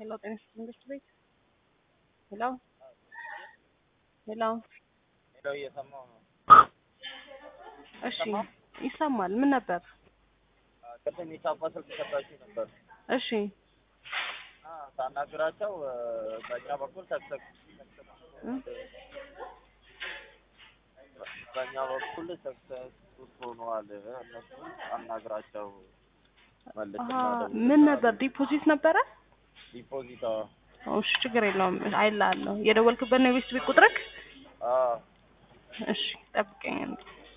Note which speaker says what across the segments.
Speaker 1: ሄሎ ጤና ይስጥልኝ መንግስት ቤት ሄሎ ሄሎ
Speaker 2: ሄሎ እየሰማሁ ነው።
Speaker 1: እሺ ይሰማል ምን ነበር
Speaker 2: ቅድም የሳባ ስልክ ሰጣችሁ ነበር
Speaker 1: እሺ
Speaker 2: እና ሳናግራቸው በእኛ በኩል ሰክሰክ
Speaker 1: እ?
Speaker 2: በእኛ በኩል ሰክሰስ ሆነዋል። እነሱ አናግራቸው መልስ
Speaker 1: አሀ ምን ነበር ዲፖዚት ነበረ
Speaker 2: ዲፖዚት
Speaker 1: ኦ፣ እሺ ችግር የለውም አይልሃለሁ የደወልክበት ነው የቤት ቤት ቁጥርክ እሺ ጠብቀኝ አንዴ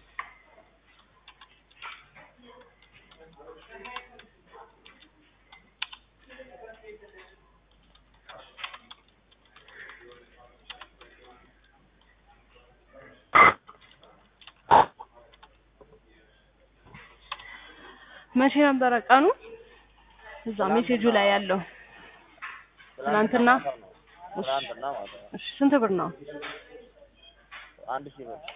Speaker 1: መቼ ነበረ ቀኑ እዛ ሜሴጁ ላይ ያለው ትናንትና?
Speaker 2: ትናንትና ማለት ነው።
Speaker 1: እሺ ስንት ብር ነው
Speaker 2: አንድ ሺህ ብር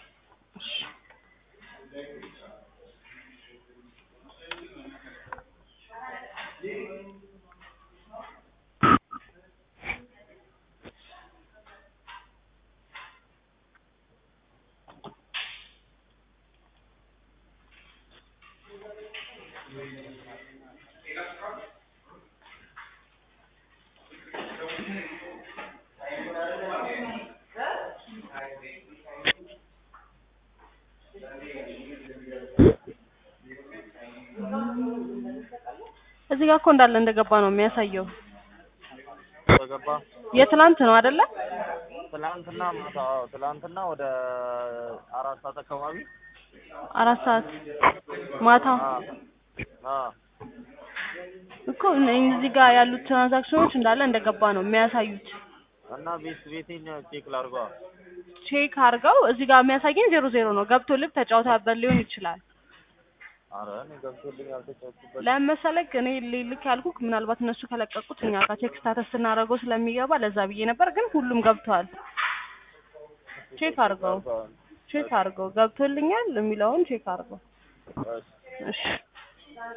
Speaker 1: እዚህ ጋር እኮ እንዳለ እንደገባ ነው የሚያሳየው
Speaker 2: ተገባ
Speaker 1: የትላንት ነው አይደለ
Speaker 2: ትናንትና ማታ አዎ፣ ትናንትና ወደ አራት ሰዓት አካባቢ
Speaker 1: አራት ሰዓት ማታ
Speaker 2: አዎ፣ አዎ።
Speaker 1: እኮ እዚህ ጋር ያሉት ትራንዛክሽኖች እንዳለ እንደገባ ነው የሚያሳዩት
Speaker 2: እና ቤት ቤቴን ቼክ ላድርጓ።
Speaker 1: ቼክ አድርገው እዚህ ጋር የሚያሳየኝ ዜሮ ዜሮ ነው ገብቶ ልብ ተጫውታበት ሊሆን ይችላል
Speaker 2: አረ እኔ ገብቶልኝ ያልተጫወትኩበት
Speaker 1: ለምን መሰለክ እኔ ልክ ያልኩክ ምናልባት እነሱ ከለቀቁት እኛ ጋር ቼክ ስታተስ ስናደርገው ስለሚገባ ለዛ ብዬ ነበር ግን ሁሉም ገብቷል ቼክ አድርገው ቼክ አድርገው ገብቶልኛል የሚለውን ቼክ አድርገው
Speaker 2: እሺ።
Speaker 1: እሺ